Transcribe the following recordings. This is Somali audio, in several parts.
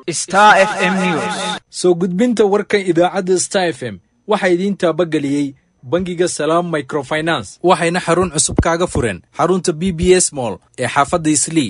Star FM News. soo gudbinta warka idaacadda star f m waxaa idiin taabageliyey bangiga salaam microfinance waxayna xarun cusub kaaga fureen xarunta b b s mall ee xaafadda islii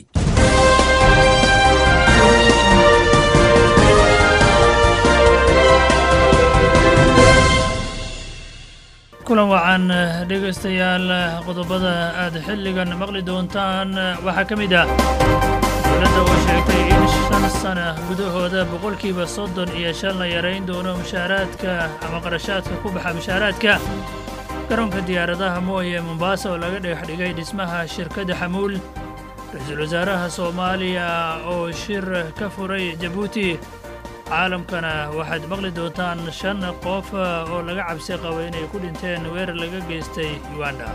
kulan wacan dhegaystayaal qodobada aad xilligan maqli doontaan waxaa ka mid ah dowladda oo sheegtay in shan sana gudahooda boqolkiiba soddon iyo shan la yarayn doono mushaaraadka ama qarashaadka ku baxa mushaaraadka garoonka diyaaradaha mooye mombaasa oo laga dhagax dhigay dhismaha shirkadda xamuul ra-iisul wasaaraha soomaaliya oo shir ka furay jabuuti caalamkana waxaad maqli doontaan shan qof oo laga cabsi qabo inay ku dhinteen weerar laga geystay uganda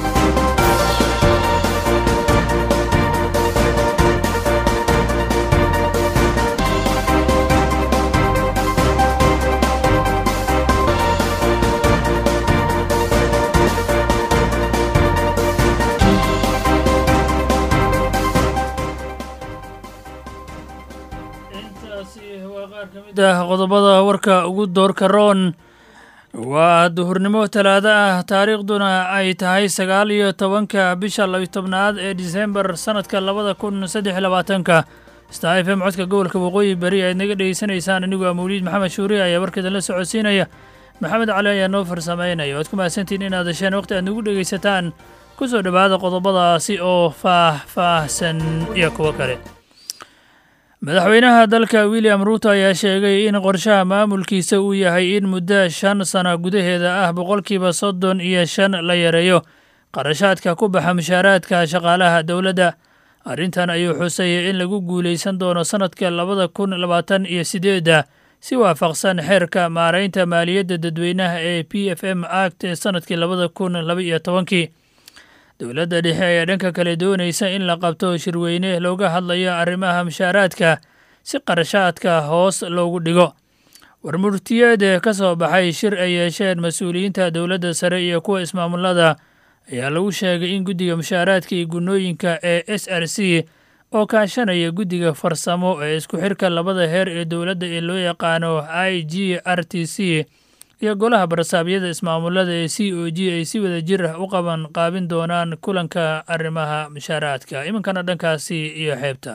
intaasi waa qaar ka mid ah qodobada warka ugu doorka roon waa duhurnimo talaado ah taariikhduna ay tahay sagaal iyo tobanka bisha labiyo tobnaad ee disembar sannadka labada kun saddex iyo labaatanka star f m codka gobolka waqooyi bari aad naga dhegeysanaysaan anigu waa mawliid maxamed shuuri ayaa warkeeda la socodsiinaya maxamed cali ayaa noo farsamaynaya waad ku mahadsantihiin inaad hesheen waqti aad nagu dhegaysataan ku soo dhowaada qodobadaasi oo faah-faahsan iyo kuwo kale madaxweynaha dalka william ruuto ayaa sheegay in qorshaha maamulkiisa uu yahay in muddo shan sana gudaheeda ah boqolkiiba soddon iyo shan la yareeyo qarashaadka ku baxa mushaaraadka shaqaalaha dowladda arrintan ayuu xusayay in lagu guulaysan doono sannadka labada kun labaatan iyo sideedda si waafaqsan xeerka maaraynta maaliyadda dadweynaha ee p f m act ee sannadkii labada kun laba iyo tobankii dowladda dhexe ayaa dhanka kale doonaysa in la qabto shirweyne looga hadlayo arrimaha mushaaraadka si qarashaadka hoos loogu dhigo warmurtiyeed ka soo baxay shir ay yeesheen mas-uuliyiinta dowladda sare iyo kuwa ismaamulada ayaa lagu sheegay in guddiga mushaaraadka iyo gunnooyinka ee s r c oo kaashanaya guddiga farsamo ee isku xirka labada heer ee dowladda ee loo yaqaano i g r t c iyo golaha barsaabyada ismaamulada ee c o g ay si wada jir ah u qaban qaabin doonaan kulanka arrimaha mushaaraadka iminkana dhankaasi iyo xeebta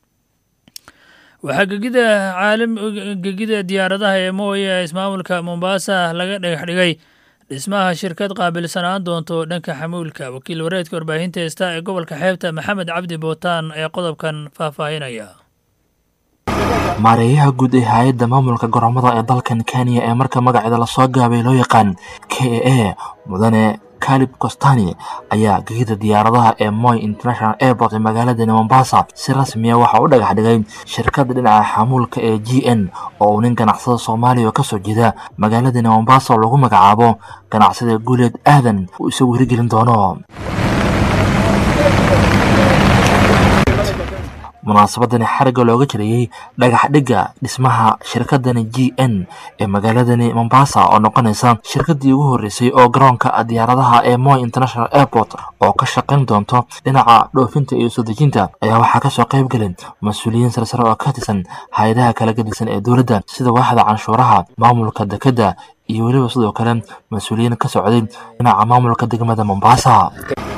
waxaa gegida caalam gegida diyaaradaha ee mooye ee ismaamulka mombaasa laga dhagax dhigay dhismaha shirkad qaabilsanaan doonto dhanka xamuulka wakiil wareedka warbaahinta heesta ee gobolka xeebta maxamed cabdi bootaan ee qodobkan faahfaahinaya maareeyaha guud ee hay-adda maamulka garoomada ee dalkan kenya ee marka magaceeda lasoo gaabay loo yaqaan k a a mudane kalib costani ayaa gegida diyaaradaha ee moy international airport ee magaaladani mombasa si rasmiya waxa u dhagax dhigay shirkadda dhinaca xamuulka ee g n oo uu nin ganacsada soomaaliya oo kasoo jeeda magaaladani mombasa oo lagu magacaabo ganacsada guuleed aadan uu isagu hirgelin doono munaasabadani xarigga looga jirayey dhagax dhigga dhismaha shirkadani g n ee magaaladani mombasa oo noqonaysa shirkadii ugu horreysay oo garoonka diyaaradaha ee moy international airport oo ka shaqayn doonto dhinaca dhoofinta iyo soo dejinta ayaa waxaa kasoo qayb gelin mas-uuliyiin sarsare oo ka tirsan hay-adaha kala gedisan ee dowladda sida waaxda canshuuraha maamulka dekedda iyo weliba sidoo kale mas-uuliyiin ka socday dhinaca maamulka degmada mombasa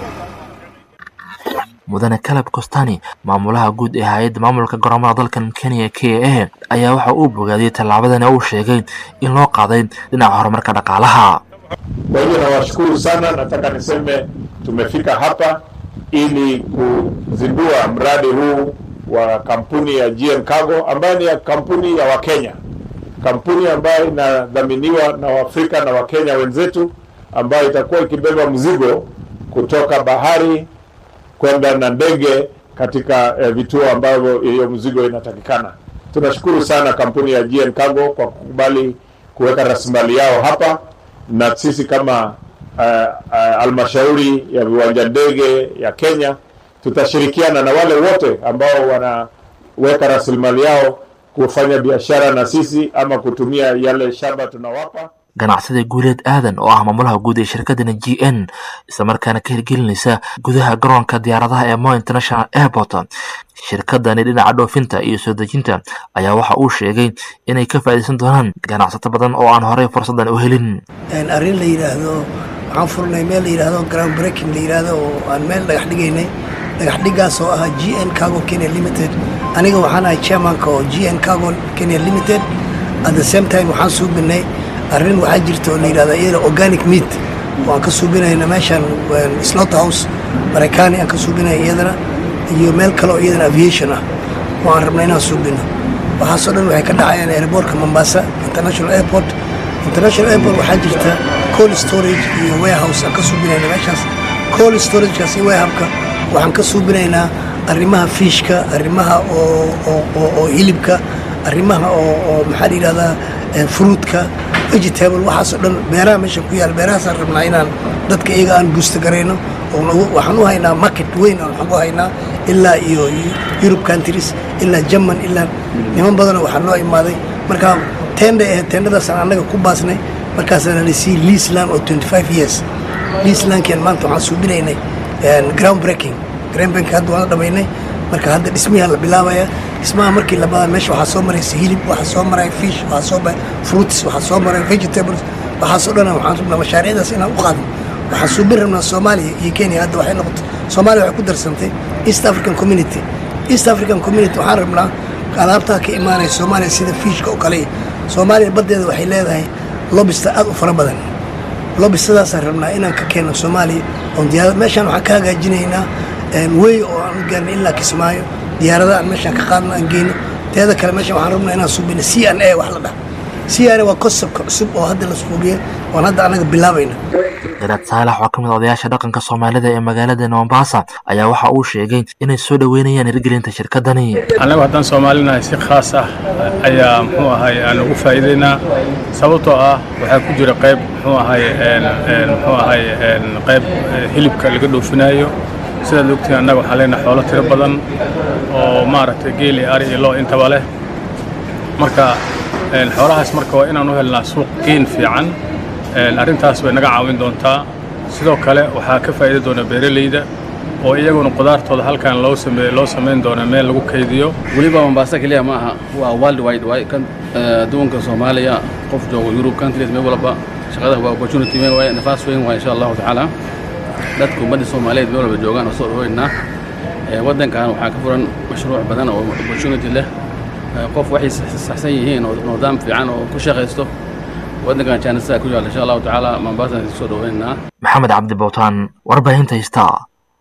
mudane caleb costani maamulaha guud ee hay-adda maamulka garoomada dalkan kenya k a ayaa waxa uu bogaadiyey tallaabadani uu sheegay in loo qaaday dhinaca horumarka dhaqaalaha Kwa hivyo nawashukuru sana, nataka niseme tumefika hapa ili kuzindua mradi huu wa kampuni ya GM Cargo ambayo ni ya kampuni ya Wakenya, kampuni ambayo inadhaminiwa na Waafrika na Wakenya wenzetu, ambayo itakuwa ikibeba mzigo kutoka bahari kwenda na ndege katika eh, vituo ambavyo hiyo mzigo inatakikana. Tunashukuru sana kampuni ya GN Cargo kwa kukubali kuweka rasilimali yao hapa, na sisi kama halmashauri uh, uh, ya viwanja ndege ya Kenya tutashirikiana na wale wote ambao wanaweka rasilimali yao kufanya biashara na sisi ama kutumia yale shamba tunawapa. ganacsada guuleed aadan oo ah maamulaha guud ee shirkadani g n islamarkaana ka hirgelinaysa gudaha garoonka diyaaradaha ee mo international airport shirkadani dhinaca dhoofinta iyo soo dejinta ayaa waxa uu sheegay inay ka faa'iidaysan doonaan ganacsato badan oo aan horey fursadan u helin arrin la yidhaahdo waxaan furnay meel la yidhaahdo ground breaking la yidhaahdo oo aan meel dhagax dhigaynay dhagax dhigaas oo ah g n cargo kenya limited aniga waxaan ahay chairmanka oo g n cargo kenya limited at the same time waxaan suubinay arrin waxaa jirta oo la yidhahdo iyada organic meat waan ka suubinayna meeshan slot house maraykaani aan ka suubinaya iyadana iyo meel kale oo iyadana aviation ah waan rabnay inaan suubino waxaasoo dhan waxay ka dhacayaan airportka mombasa international airport international airport waxaa jirta cold storage iyo warehouse aan ka suubinayna meeshaas cold storagekaas iyo warehouseka waxaan ka suubinaynaa arrimaha fiishka arrimaha oo hilibka arrimaha oo maxaa la yidhahdaa fruitka vegetable waxaasoo dhan beeraha meesha ku yaal beerahaasaan rabnaa inaan dadka iyaga aan buusta garayno waxaan u haynaa market weyn aan waxaan u haynaa ilaa iyo europe countries ilaa german ilaa niman badanoo waxaa noo imaaday marka tenda ahayd tendadaasaan annaga ku baasnay markaasaana lasii leaseland oo 25 years leaselandkian maanta waxaan suubinaynay ground breaking ground breaking hadda waan dhamaynay marka hadda dhismihaa la bilaabaya dhismaha markii labaad meesha waxaa soo maraysa hilib waxaa soo maraya fish waxaa soo maraya fruits waxaa soo maraya vegetables waxaasoo dhan waxaan rabnaa mashaariicdaas inaan u qaadno waxaan suubin rabnaa soomaaliya iyo kenya hadda waxay noqotay soomaaliya waxay ku darsantay east african community east african community waxaan rabnaa alaabtaa ka imaanaya soomaaliya sida fiishka oo kale soomaaliya baddeeda waxay leedahay lobista aad u fara badan lobistadaasaan rabnaa inaan ka keenno soomaaliya oon diyaarad meeshaan waxaan ka hagaajinaynaa wey oo aan u gaarnay ilaa kismaayo diyaarada aan meeshaan ka qaadno aan geyno teeda kale meeshaan waxaan rabnaa inaan suubino c n a wax la dhaha c n a waa konsebka cusub oo hadda la suubiyey oon hadda annaga bilaabayna garaad saalax oo ka mid odayaasha dhaqanka soomaalida ee magaalada mombasa ayaa waxa uu sheegay inay soo dhoweynayaan hirgelinta shirkadani annagu haddaan soomaalinahay si khaas ah ayaa muxuu ahay aan ugu faa'iidaynaa sababtoo ah waxaa ku jira qayb muxuu ahay muxuu ahay qayb hilibka laga dhoofinaayo sidaad ogtiin annaga waxaan leenahay xoolo tiro badan oo maaragtay geeli ari iyo loo intaba leh marka xoolahaas marka waa inaan u helnaa suuq geyn fiican arrintaas way naga caawin doontaa sidoo kale waxaa ka faa'iidi doona beeralayda oo iyaguna qudaartooda halkan loo sameey loo samayn doona meel lagu kaydiyo weliba mombasa keliya ma aha waa world wide waay kan adduunka soomaaliya qof joogo yurub countries meel walba shaqada waa opportunity weyn waay nafaas weyn waay insha allahu tacaala dadka ummadda soomaaliyeed meel walba joogaan oo soo dhaweynaa waddankan waxaa ka furan mashruuc badan oo opportunity leh qof waxay saxsan yihiin oo nidaam fiican oo ku shaqaysto waddankan jaanisaa ku yaalla insha allahu tacaala mombasa soo dhaweynaa maxamed cabdi bowtaan warbaahinta star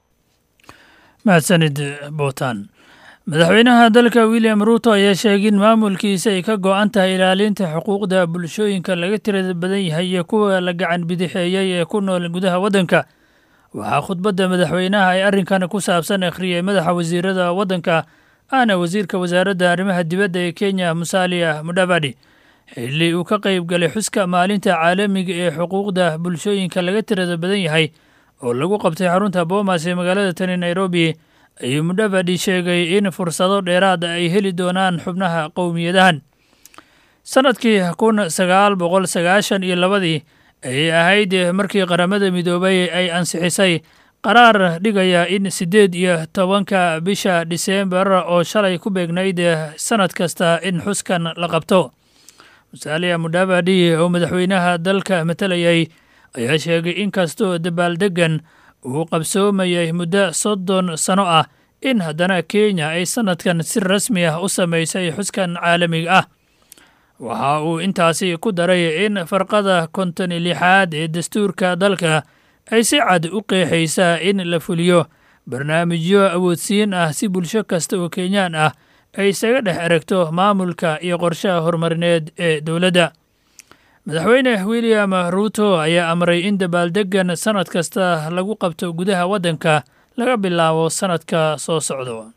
mahadsanid bowtaan madaxweynaha dalka william ruuto ayaa sheegay in maamulkiisa ay ka go'an tahay ilaalinta xuquuqda bulshooyinka laga tirada badan yahay iyo kuwa la gacan bidixeeyey ee ku nool gudaha waddanka waxaa khudbadda madaxweynaha ay arrinkan ku saabsan akhriyey madaxa wasiirada waddanka ahna wasiirka wasaaradda arrimaha dibadda ee kenya musalia mudhabadi xilli uu ka qayb galay xuska maalinta caalamiga ee xuquuqda bulshooyinka laga tirada badan yahay oo lagu qabtay xarunta boomas ee magaalada tani nairobi ayuu mudhabadi sheegay in fursado dheeraada ay heli doonaan xubnaha qowmiyadahan sannadkii kun sagaal boqol sagaashan iyo labadii ayay ahayd markii qaramada midoobay ay ansixisay qaraar dhigaya in siddeed iyo tobanka bisha diseembar oo shalay ku beegnayd sannad kasta in xuskan la qabto musaaliya mudhabadi oo madaxweynaha dalka matalayay ayaa sheegay in kastoo dabaaldeggan uu qabsoomayay muddo soddon sano ah in haddana kenya ay sannadkan si rasmi ah u samaysay xuskan caalamiga ah waxa uu intaasi ku daray in farqada konton lixaad ee dastuurka dalka ay si cad u qeexaysaa in la fuliyo barnaamijyo awoodsiin ah si bulsho kasta oo kenyaan ah ay isaga dhex eragto maamulka iyo qorshaha horumarineed ee dowladda madaxweyne william ruuto ayaa amray in dabaaldeggan sannad kasta lagu qabto gudaha waddanka laga bilaabo sannadka soo socdo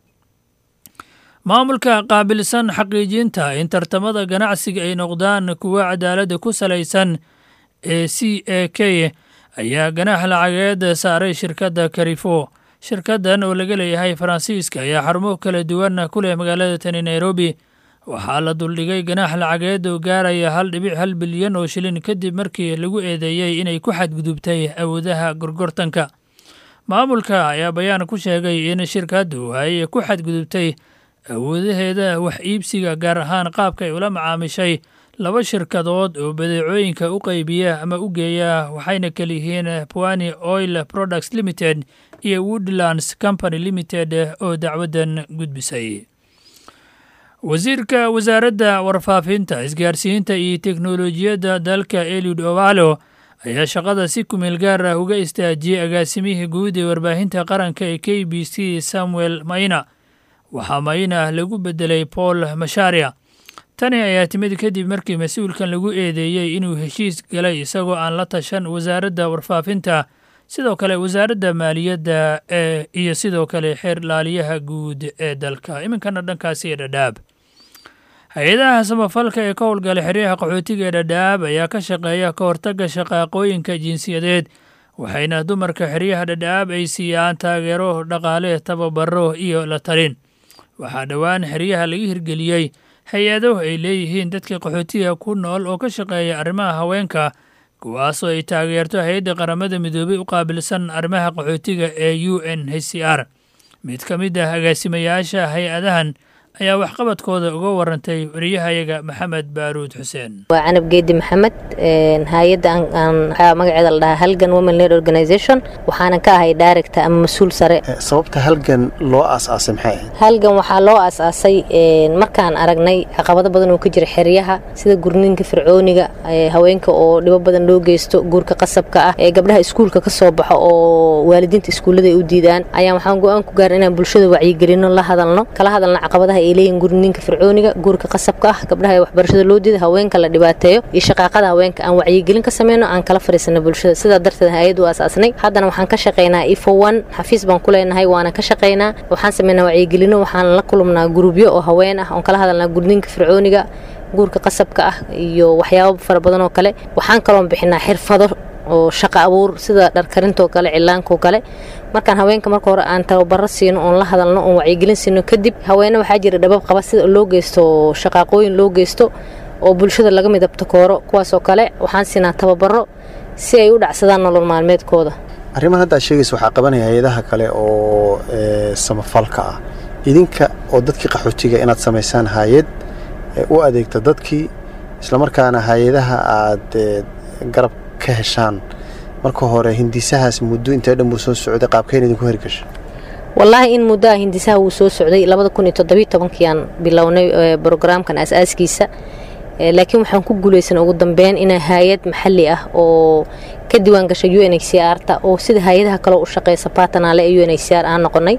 maamulka qaabilsan xaqiijinta in tartamada ganacsiga ay noqdaan kuwo cadaaladda ku salaysan ee c a k ayaa ganaax lacageed saaray shirkadda karifo shirkaddan oo laga leeyahay faransiiska ayaa xarumo kala duwan ku leh magaalada tani nairobi waxaa la duldhigay ganaax lacageed oo gaaraya hal dhibic hal bilyan oo shilin kadib markii lagu eedeeyey inay ku xadgudubtay awoodaha gorgortanka maamulka ayaa bayaan ku sheegay in shirkaddu ay ku xadgudubtay awoodaheeda wax iibsiga gaar ahaan qaabka ay ula macaamishay laba shirkadood oo badeecooyinka u qaybiya ama u geeya waxayna kala yihiin pwani oil products limited iyo woodlands company limited oo dacwaddan gudbisay wasiirka wasaaradda warfaafinta isgaarsiinta iyo teknolojiyadda dalka eliud ovalo ayaa shaqada si kumeel gaar ah uga istaajiyey agaasimihii guud ee warbaahinta qaranka ee k b c samuel mayna waxaa mayna lagu bedelay paul masharia tani ayaa timid kadib markii mas-uulkan lagu eedeeyey inuu heshiis galay isagoo aan la tashan wasaaradda warfaafinta sidoo kale wasaaradda maaliyadda ee iyo sidoo kale xeer laaliyaha guud ee dalka iminkana dhankaasi ee dhadhaab hay-adaha samafalka ee ka howlgala xeryaha qaxootiga ee dhadhaab ayaa ka shaqeeya ka hortagga shaqaaqooyinka jinsiyadeed waxayna dumarka xeryaha dhadhaab ay siiyaan taageero dhaqaale tababaro iyo la talin waxaa dhowaan xeryaha laga hirgeliyey hay-ado ay leeyihiin dadka qaxootiga ku nool oo ka shaqeeya arrimaha haweenka kuwaasoo ay taageerto hay-adda qaramada midoobey u qaabilsan arrimaha qaxootiga ee u n h c r mid ka mid ah agaasimayaasha hay-adahan ayaa waxqabadkooda uga warantay wariyahayaga maxamed baaruud xuseen waa canab geedi maxamed hay-adda waxaa magaceeda la dhahaa halgan women led organization waxaanan ka ahay director ama mas-uul sare sababta halgan loo aasaasay maxay ahayd halgan waxaa loo aasaasay markaan aragnay caqabado badan oo ka jira xeryaha sida gurninka fircooniga haweenka oo dhibo badan loo geysto guurka qasabka ah ee gabdhaha iskuulka ka soo baxo oo waalidiinta iskuullada ay u diidaan ayaan waxaan go-aan ku gaaray inaan bulshada wacyigelino la hadalno kala hadalno caqabadaha ay leeyihin gurninka fircooniga guurka qasabka ah gabdhaha ee waxbarashada loo diida haweenka la dhibaateeyo iyo shaqaaqada haweenka aan wacyigelin ka sameyno aan kala fariisano bulshada sidaa darteed hay-ad u aasaasnay haddana waxaan ka shaqaynaa ifo one xafiis baan ku leenahay waana ka shaqaynaa waxaan sameynaa wacyigelino waxaan la kulumnaa gurubyo oo haween ah oon kala hadalnaa gurninka fircooniga guurka qasabka ah iyo waxyaabo fara badan oo kale waxaan kaloon bixinaa xirfado oo shaqo abuur sida dharkarintoo kale cilaanko kale markaan haweenka marka hore aan tababaro siino oon la hadalno oon wacyigelin siino kadib haweene waxaa jira dhabab qaba sida loo geysto shaqaaqooyin loo geysto oo bulshada laga midabto kooro kuwaasoo kale waxaan siinaa tababaro si ay u dhacsadaan nolol maalmeedkooda arrimahan haddaad sheegaysa waxaa qabanaya hay-adaha kale oo samafalka ah idinka oo dadkii qaxootiga inaad samaysaan hay-ad u adeegta dadkii islamarkaana hay-adaha aad garab ka heshaan marka hore hindisahaas muddo intee dhan buu soo socday qaabkeen idinku hergasha wallaahi in muddoa hindisaha wuu soo socday labada kun iyo toddobiyo tobankiiaan bilownay brograamkan aas-aaskiisa laakiin waxaan ku guulaysanay ugu dambeyn inaa hay-ad maxalli ah oo ka diiwaan gashay u n h c r ta oo sida hay-adaha kaleo u shaqeysa baatanaale ee u n h c r aan noqonay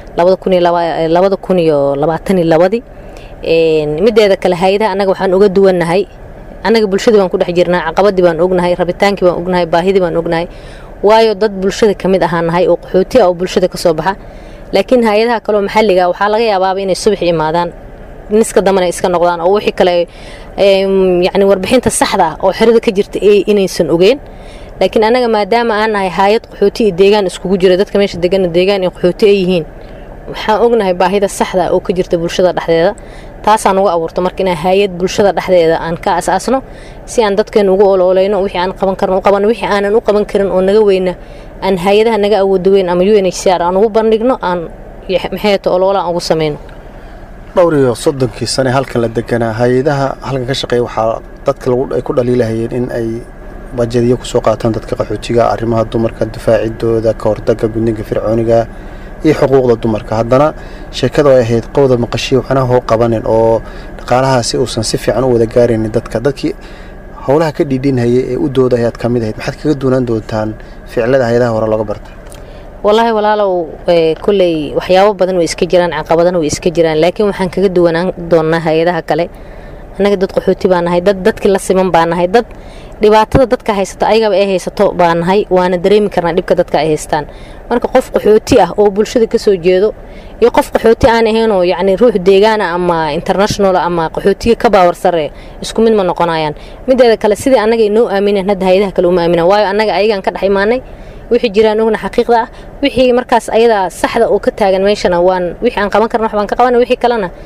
labada kun iyo labaatan iyo labadii mideeda kale hay-adaha annaga waxaan uga duwannahay annaga bulshadii baan ku dhex jirnaa caqabadii baan ognahay rabitaankii baan ognahay baahidii baan ognahay waayo dad bulshada ka mid ahaa nahay oo qaxooti ah oo bulshada ka soo baxa laakiin hay-adaha kaleoo maxalliga waxaa laga yaabaaba inay subax imaadaan niska dambana iska noqdaan oo wixii kale yacni warbixinta saxda ah oo xerada ka jirta inaysan ogeen laakiin annaga maadaama aan nahay hay-ad qaxooti iyo deegaan iskugu jira dadka meesha degana deegaan iyo qaxooti ay yihiin waxaan ognahay baahida saxda oo ka jirta bulshada dhexdeeda taasaan uga abuurta marka inaan hay-ad bulshada dhexdeeda aan ka asaasno si aan dadkeena ugu ololeyno wixii aan qaban karno u qabano wixii aanan u qaban karin oo naga weyna aan hay-adaha naga awooda weyn ama u n h c r aan ugu bandhigno aan maxeeto oloola aan ugu sameyno dhowr iyo soddonkii sane halkan la deganaa hay-adaha halkan ka shaqeeya waxaa dadka ay ku dhaliilahayeen in ay bajadiyo kusoo qaataan dadka qaxootiga arrimaha dumarka difaacidooda ka hortagga gudninka fircooniga iyo xuquuqda dumarka haddana sheekadu ay ahayd qowda maqashiya waxna hoo qabanin oo dhaqaalahaasi uusan si fiican u wada gaaraynin dadka dadkii howlaha ka dhiidhinhayay ee u dooda ayaad ka mid ahayd maxaad kaga duunaan doontaan ficilada hay-adaha hore looga barta wallaahi walaalow kolley waxyaabo badan way iska jiraan caqabadana way iska jiraan laakiin waxaan kaga duwanaan doonnaa hay-adaha kale annaga dad qaxooti baa nahay dad dadkii la siman baa nahay dad dhibaatada dadka haysato ayagaba ay haysato baa nahay waana dareemi karnaa dhibka dadka ay haystaan marka qof qaxooti ah oo bulshada ka soo jeedo iyo qof qaxooti aan ahaynoo yacni ruux deegaana ama international ama qaxootiga ka baawar sare isku mid ma noqonayaan mideeda kale sidii annaga inoo aamineen hadda hay-adaha kale uma aaminaan waayo annaga ayagaan ka dhex imaanay wixii jiraan ogna xaqiiqda ah wixii markaas ayadaa saxda oo ka taagan meeshana waan wixii aan qaban karna wax baan ka qabana wixii kalena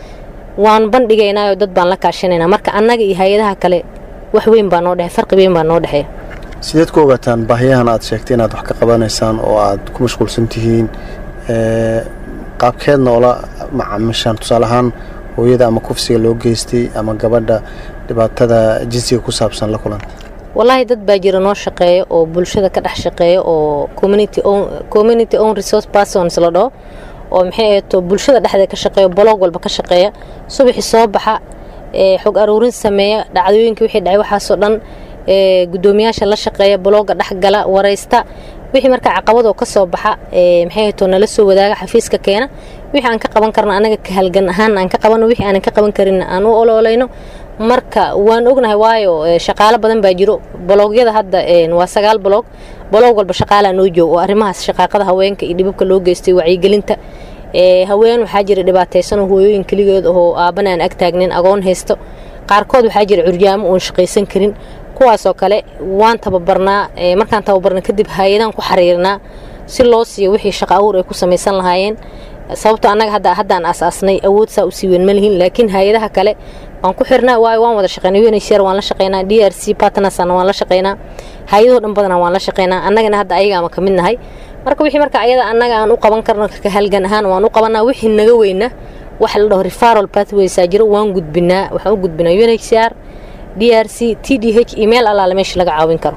waan bandhigaynaayo dad baan la kaashanaynaa marka annaga iyo hay-adaha kale wax weyn baa noo dhexey farqi weyn baa noo dhexeeya sideed ku ogaataan baahiyahan aad sheegtay inaad wax ka qabanaysaan oo aad ku mashquulsan tihiin qaabkeedna oola macaamishaan tusaale ahaan hooyada ama kufsiga loo geystay ama gabadha dhibaatada jinsiga ku saabsan la kulan wallaahi dad baa jira noo shaqeeya oo bulshada ka dhex shaqeeya oo community own resource persons la dhaho oo maxay ahayto bulshada dhexdeeda ka shaqeeya boloog walba ka shaqeeya subaxii soo baxa xog aruurin sameeya dhacdooyinkii wixii dhacay waxaasoo dhan gudoomiyaasha la shaqeeya bolooga dhexgala waraysta wixii markaa caqabadoo ka soo baxa maxay ahayto nala soo wadaaga xafiiska keena wixii aan ka qaban karna anaga ka halgan ahaan aan ka qabano wixii aanan ka qaban karin aan u oloolayno marka waan ognahay waayo shaqaalo badan baa jiro boloogyada hadda waa sagaal boloog boloog walba shaqaalaa noo joog oo arrimahaas shaqaaqada haweenka iyo dhibabka loo geystay wacyigelinta haween waxaa jira dhibaataysanoo hooyooyin keligood oo aabbana aan ag taagnin agoon haysto qaarkood waxaa jira curyaamo oon shaqaysan karin kuwaasoo kale waan tababarnaa markaan tababarna kadib hay-adaan ku xariirnaa si loo siiyo wixii shaqo abuur ay ku samaysan lahaayeen sababto annaga hadda haddaan asaasnay awood saa u sii weyn ma lihin laakiin hay-adaha kale waan ku xirnaa waayo waan wada shaqeynaa unhcr waan la shaqeynaa d r c partnersna waan la shaqeynaa hay-adahoo dhan badana waan la shaqeynaa annagana hadda ayagaama ka mid nahay marka wixii marka ayada annaga aan u qaban karno ka halgan ahaan waan u qabanaa wixii naga weyna waxa la dhaho referal pathwaysaa jiro waan gudbinaa waxaan u gudbinaa unhcr d r c t d h email allaale meesha laga caawin karo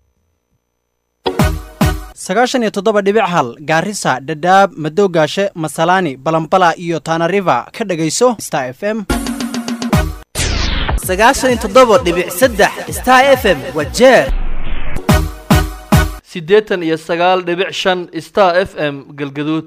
sagaashan iyo toddoba dhibic hal gaarisa dhadhaab madowgaashe masalaani balambala iyo taanariva ka dhegayso star f m sagaashan iyo toddoba dhibic saddex star f m waa jeer siddeetan iyo sagaal dhibic shan star f m galgaduud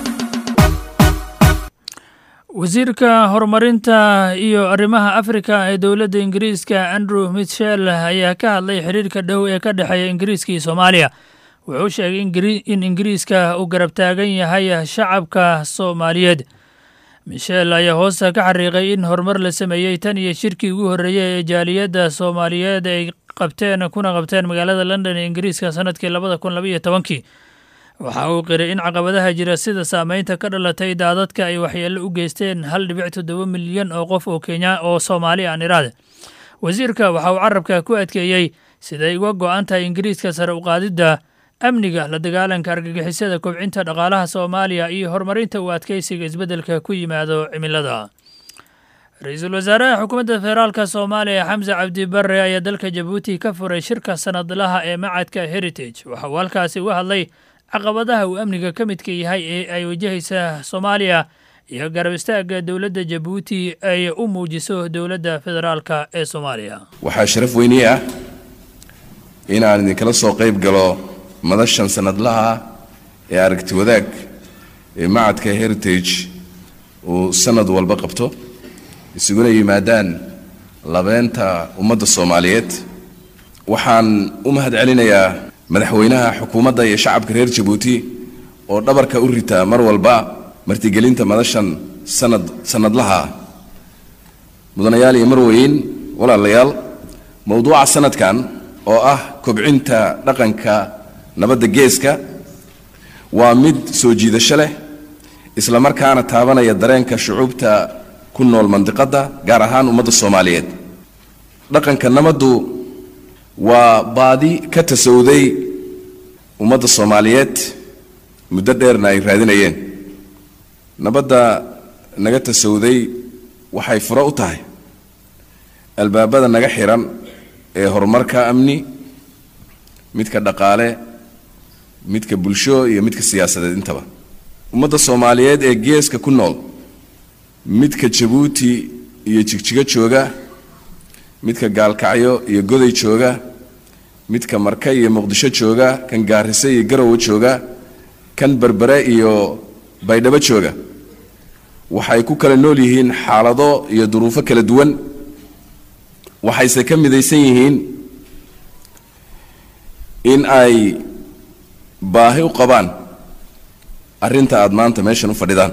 wasiirka horumarinta iyo arrimaha afrika ee dowladda ingiriiska andrew mitchell ayaa ka hadlay xiriirka dhow ee ka dhexeeya ingiriiska iyo soomaaliya wuxuu sheegay in ingiriiska uu garab taagan yahay shacabka soomaaliyeed michel ayaa hoosta ka xariiqay in horumar la sameeyey tan iyo shirkii ugu horreeyey ee jaaliyadda soomaaliyeed ay qabteen kuna qabteen magaalada london ee ingiriiska sanadkii labada kun labaiyo tobankii waxa uu qiray in caqabadaha jira sida saameynta ka dhalatay daadadka ay waxyeello u geysteen hal dhibic toddoba milyan oo qof oo kenya oo soomaali aan iraade wasiirka waxa uu carabka ku adkeeyey siday uga go-an tahay ingiriiska sare u qaadidda amniga la dagaalanka argagixisada kobcinta dhaqaalaha soomaaliya iyo horumarinta uu adkeysiga isbeddelka ku yimaado cimilada ra-iisul wasaaraha xukuumadda federaalka soomaaliya xamse cabdi barre ayaa dalka jabuuti ka furay shirka sanadlaha ee macadka heritage waxa uu halkaasi uga hadlay caqabadaha uu amniga ka midka yahay ee ay wajahaysa soomaaliya iyo garab istaagga dowladda jabuuti ay u muujiso dowladda federaalka ee soomaaliya waxaa sharaf weynii ah in aan idinkala soo qayb galo madashan sanadlaha ee aragti wadaag ee macadka heritage uu sanad walba qabto isuguna yimaadaan labeenta ummadda soomaaliyeed waxaan u mahad celinayaa madaxweynaha xukuumadda iyo shacabka reer jabuuti oo dhabarka u rita mar walba martigelinta madashan sanad sanadlaha ah mudanayaal iyo marweyn walaalayaal mowduuca sanadkan oo ah kobcinta dhaqanka nabadda geeska waa mid soo jiidasho leh isla markaana taabanaya dareenka shucuubta ku nool mandiqadda gaar ahaan ummadda soomaaliyeed dhaqanka nabaddu waa baadi ka tasowday ummadda soomaaliyeed muddo dheerna ay raadinayeen nabadda naga tasowday waxay furo u tahay albaabada naga xiran ee horumarka amni midka dhaqaale midka bulsho iyo midka siyaasadeed intaba ummadda soomaaliyeed ee geeska ku nool midka jabuuti iyo jigjigo jooga midka gaalkacyo iyo goday jooga midka marka iyo muqdisho jooga kan gaarise iyo garowe jooga kan berbere iyo baydhabo jooga waxay ku kala nool yihiin xaalado iyo duruufo kala duwan waxayse ka midaysan yihiin in ay baahi u qabaan arrinta aada maanta meeshan u fadhidaan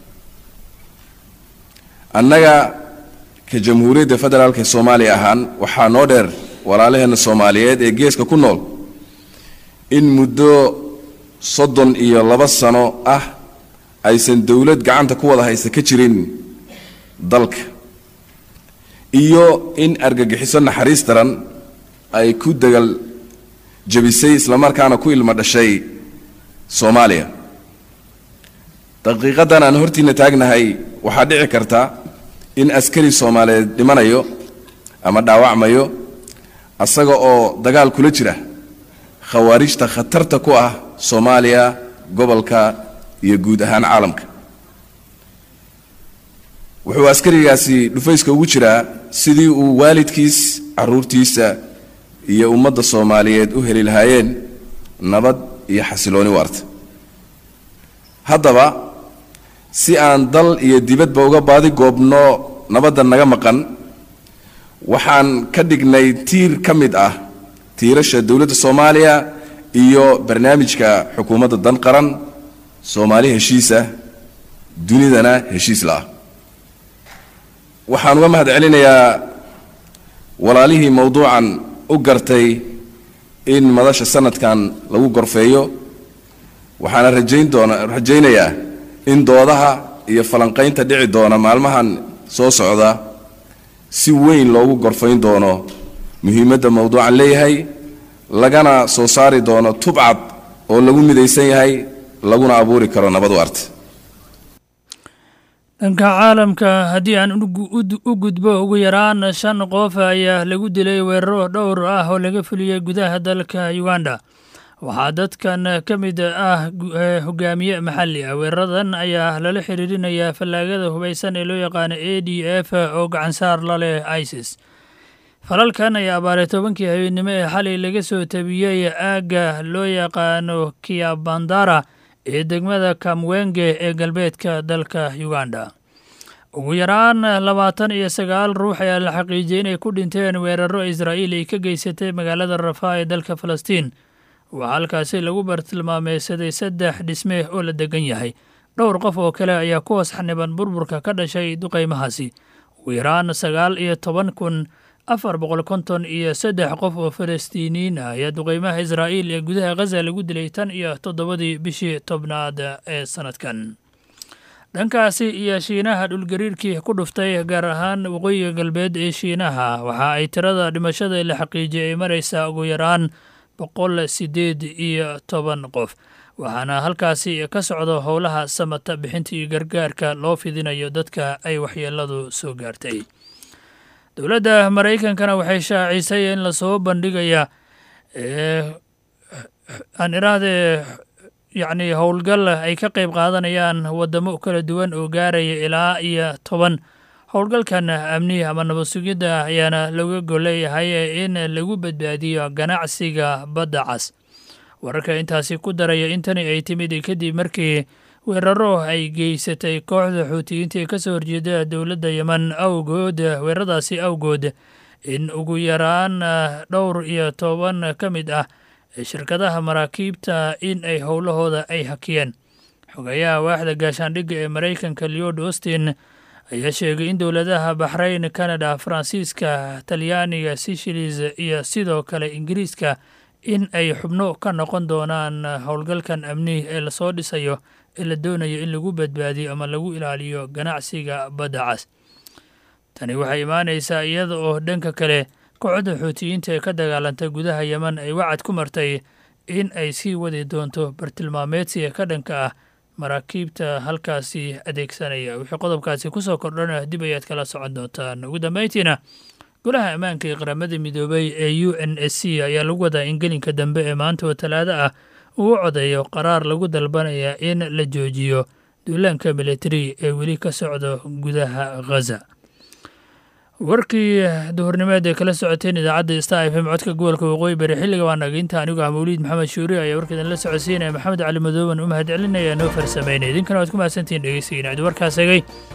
annaga ka jamhuuriyadda federaalka ee soomaaliya ahaan waxaa noo dheer walaalaheenna soomaaliyeed ee geeska ku nool in muddo soddon iyo laba sano ah aysan dowlad gacanta ku wada haysta ka jirin dalka iyo in argagixiso naxariis daran ay ku degal jebisay islamarkaana ku ilmo dhashay soomaaliya daqiiqadan aan hortiina taagnahay waxaa dhici karta in askari soomaaliyeed dhimanayo ama dhaawacmayo asaga oo dagaal kula jira khawaarijta khatarta ku ah soomaaliya gobolka iyo guud ahaan caalamka wuxuu askarigaasi dhufayska ugu jiraa sidii uu waalidkiis caruurtiisa iyo ummadda soomaaliyeed u heli lahaayeen nabad iyo xasilooni waarta haddaba si aan dal iyo dibadba uga baadi goobno nabadda naga maqan waxaan ka dhignay tiir ka mid ah tiirasha dowladda soomaaliya iyo barnaamijka xukuumadda dan qaran soomaali heshiisa dunidana heshiis la'ah waxaan uga mahad celinayaa walaalihii mowduucan u gartay in madasha sanadkan lagu gorfeeyo waxaana rajayn doona rajaynayaa in doodaha iyo falanqaynta dhici doona maalmahan soo socda si weyn loogu gorfayn doono muhiimadda mowduucan leeyahay lagana soo saari doono tubcad oo lagu midaysan yahay laguna abuuri karo nabad waarta dhanka caalamka haddii aan u gudbo ugu yaraan shan qof ayaa lagu dilay weeraro dhowr ah oo laga fuliyey gudaha dalka uganda waxaa dadkan ka mid ah hogaamiye maxalli ah weeraradan ayaa lala xiriirinayaa fallaagada hubaysan ee loo yaqaano a d f oo gacansaar la leh isis falalkan ayaa abaaray tobankii habeennimo ee xalay laga soo tabiyey aagga loo yaqaano kiabandara ee degmada kamwenge ee galbeedka dalka uganda ugu yaraan labaatan iyo sagaal ruux ayaa la xaqiijiyey inay ku dhinteen weeraro israa'iil ay ka geysatay magaalada rafaa ee dalka falastiin waxaa halkaasi lagu bartilmaameysaday saddex dhisme oo la degan yahay dhowr qof oo kale ayaa ku hoos xaniban burburka ka dhashay duqaymahaasi ugu yaraan sagaal iyo toban kun afar boqol konton iyo saddex qof oo falastiiniyiin ah ayaa duqaymaha israa'iil ee gudaha khaza lagu dilay tan iyo toddobadii bishii tobnaad ee sanadkan dhankaasi iyo shiinaha dhulgariirkii ku dhuftay gaar ahaan waqooyiga galbeed ee shiinaha waxa ay tirada dhimashada la xaqiijiyay ay maraysaa ugu yaraan boqol sideed iyo toban qof waxaana halkaasi ka socdo howlaha samata bixinta iyo gargaarka loo fidinayo dadka ay waxyeeladu soo gaartay dowladda maraykankana waxay shaacisay in lasoo bandhigaya aan irahdee yacni howlgal ay ka qayb qaadanayaan waddamo kala duwan oo gaaraya ilaa iyo toban howlgalkan amni ama nabad sugidda ayaana laga golleeyahay in lagu badbaadiyo ganacsiga badda cas wararka intaasi ku daraya in tani ay timid kadib markii weeraro ay geysatay kooxda xuutiyiinta ee ka soo horjeeda dowladda yeman awgood weeraradaasi awgood in ugu yaraan dhowr iyo toban ka mid ah shirkadaha maraakiibta in ay howlahooda ay hakiyeen xogayaha waaxda gaashaandhigga ee maraykanka leod austin ayaa sheegay in dowladaha baxrayn canada faransiiska talyaaniga sishilis iyo sidoo kale ingiriiska in ay xubno ka noqon doonaan howlgalkan amni ee lasoo dhisayo ee la doonayo in lagu badbaadiyo ama lagu ilaaliyo ganacsiga badda cas tani waxay imaanaysaa iyada oo dhanka kale kooxda xuutiyiinta ee ka dagaalantay gudaha yeman ay wacad ku martay in ay sii wadi doonto bartilmaameedsiga ka dhanka ah maraakiibta halkaasi adeegsanaya wixii qodobkaasi ku soo kordhana dib ayaad kala socon doontaan ugu dambayntiina golaha ammaanka ee qaramada midoobay ee u n s c ayaa lagu wadaa in gelinka dambe ee maanta oo talaado ah uu codeeyo qaraar lagu dalbanaya in la joojiyo duulaanka militari ee weli ka socdo gudaha khaza warkii duhurnimeed ee kala socoteen idaacadda star f m codka gobolka waqooyi bari xilliga waa naginta anigoo ah mawliid maxamed shuuri ayaa warkeedan la socodsiinaya maxamed cali madooban u mahad celinaya noo farsameynay idinkana waad ku mahadsantihiin dhegeysigiina cid warkaas egay